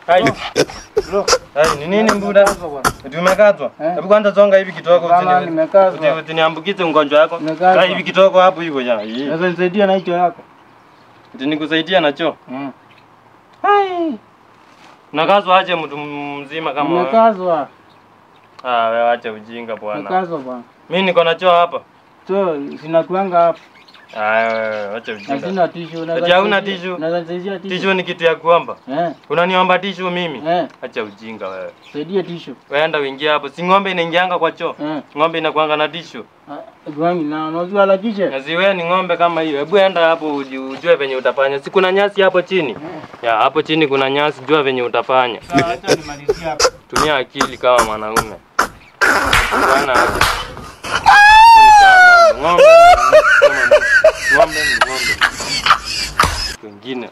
Hai. Bro, Hai, ni nini mbuda? nimekazwa bwana. Eti umekazwa? Eh. Hebu kwanza songa hivi kitoko Bana, usini. nimekazwa. Uti- Usiniambukize ugonjwa wako. Nimekazwa. Hai, hivi kitoko hapo hivyo ya. Hii. Sasa nisaidia na hicho yako. Eti nikusaidia na choo. Mm. Hai. Nakazwa aje mtu mzima kama wewe? Nimekazwa. Ah, wewe acha ujinga bwana. Nimekazwa bwana. Mimi niko na choo hapa. So, sina kuanga hapa. Ah, wewe acha Na ujinga. sina tishu. Ati hauna tissue? Naweza nisaidia tishu. Tishu ni kitu ya kuomba. Eh, Unaniomba tishu mimi? eh, Acha ujinga wewe. saidia tishu. Weenda uingie hapo. Si ng'ombe inaingianga kwa choo. Eh. Ng'ombe inakuanga na tishu. Ah, Gwangi na unajua la kishe? Na si wewe ni ng'ombe kama hiyo. Hebu enda hapo uji- ujue venye utafanya. Si kuna nyasi hapo chini? Ya, hapo chini kuna nyasi, jua venye utafanya. Sasa acha nimalizie hapa. Tumia akili kama mwanaume. Bwana aje. Ng'ombe. ni Ng'ombe ni ng'ombe. Wengine.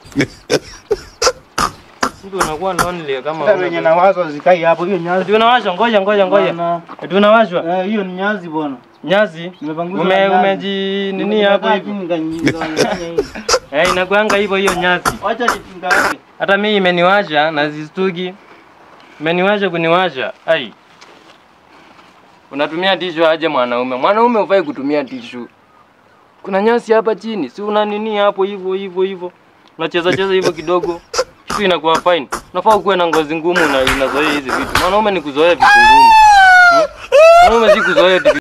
Mtu unakuwa lonely kama Sasa wenye na wazo zikai hapo hiyo nyazi. Ati unawashwa, ngoja ngoja ngoja. Bwana. Ati unawashwa? Eh, hiyo ni nyazi bwana. Nyasi. Nimepanguza Ume nyazi. umeji nini hapo Nimekaa hivyo? chini nikanyinga, nikafanya hivi. Eh, inakuanga hivyo hiyo nyasi. Wacha nitinga yake. Hata mimi imeniwasha na zistuki. Imeniwasha kuniwasha. Ai. Unatumia tishu aje mwanaume? Mwanaume hufai kutumia tishu. Kuna nyasi hapa chini, si una nini hapo hivyo hivyo hivyo. Unacheza cheza hivyo kidogo. Kitu inakuwa fine. Unafaa kuwa na ngozi ngumu na inazoea hizi vitu. Mwanaume ni kuzoea vitu ngumu. Hmm? Mwanaume si kuzoea vitu